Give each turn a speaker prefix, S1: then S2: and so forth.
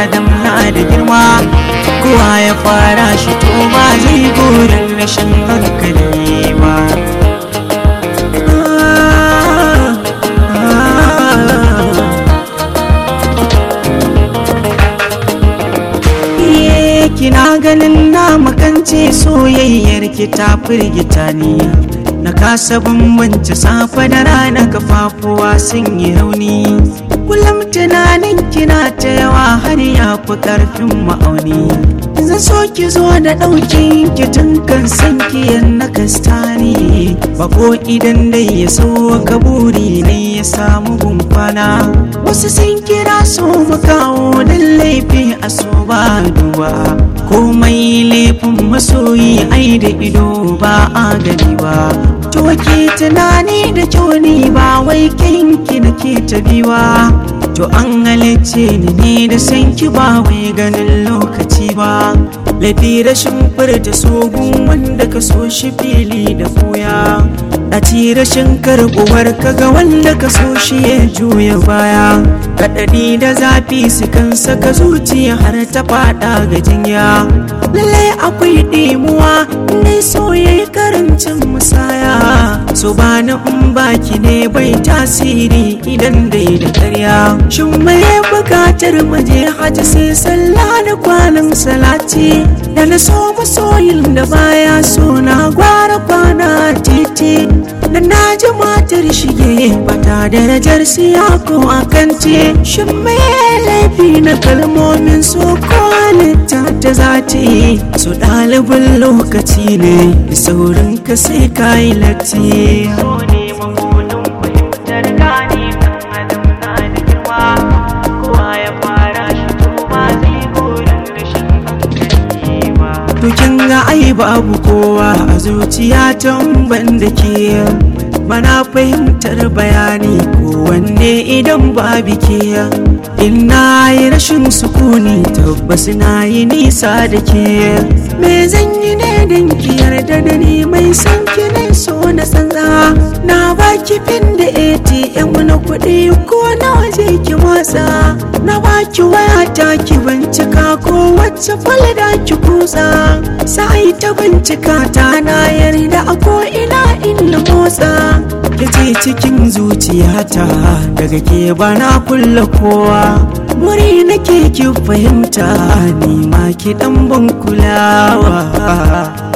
S1: adam na da girma kowa ya fara shi to ba zai burin rashin hankali ba kina ganin na makance soyayyar ki ta firgita ni na kasa bambance safe da rana kafafuwa sun yi rauni kullum tunanin kina ta yawa har ya fi karfin ma'auni zan so ki zo da ɗaukin ki tun kan san ki na kastani bako idan dai ya so ka buri ne ya samu gumfana wasu sun kira so mu kawo dan laifi a so ba duba komai laifin masoyi ai da ido ba a gani ba to ke tunani da kyau ni ba wai kinki nake ta biwa to an halicce ni ne da san ki ba wai ganin lokaci ba laifi rashin furta sogun wanda ka so shi fili da koya a ci rashin karbuwar kaga wanda ka so shi ya juya baya kaɗaɗi da zafi su kan saka zuciya har ta faɗa ga jinya lallai akwai ɗimuwa ne so ya yi karancin musaya so ba na in baki ne bai tasiri idan dai da karya shin mai bukatar maje hajji sai sallah da kwanan salati da na so masoyin da baya so na gwara kwana titi da na ji matar shige bata darajar siya ko akanti shin mai laifi na kalmomin so ko halitta ta zati so ɗalibin lokaci ne da saurin ka sai ka yi latti so ne mabunin fahimtar gane kan adam na da girma kowa ya fara shi to ba zai burin rashin hankali ba to kin ga ai babu kowa a zuciya tan ban da ke bana fahimtar bayani ko wanne idan babu ke in na yi rashin sukuni tabbas na yi nisa da ke me zan yi ne don ki yarda da ni mai san ki ne so na sanza na baki fin da atm na kuɗi ko na waje ki watsa na baki waya ta ki bincika ko wacce falda ki kusa sai ta bincika ta na yarda a ko ina in motsa ce cikin zuciyata daga ke bana kulla kowa muri nake ki fahimta ni ma ki dan ban kulawa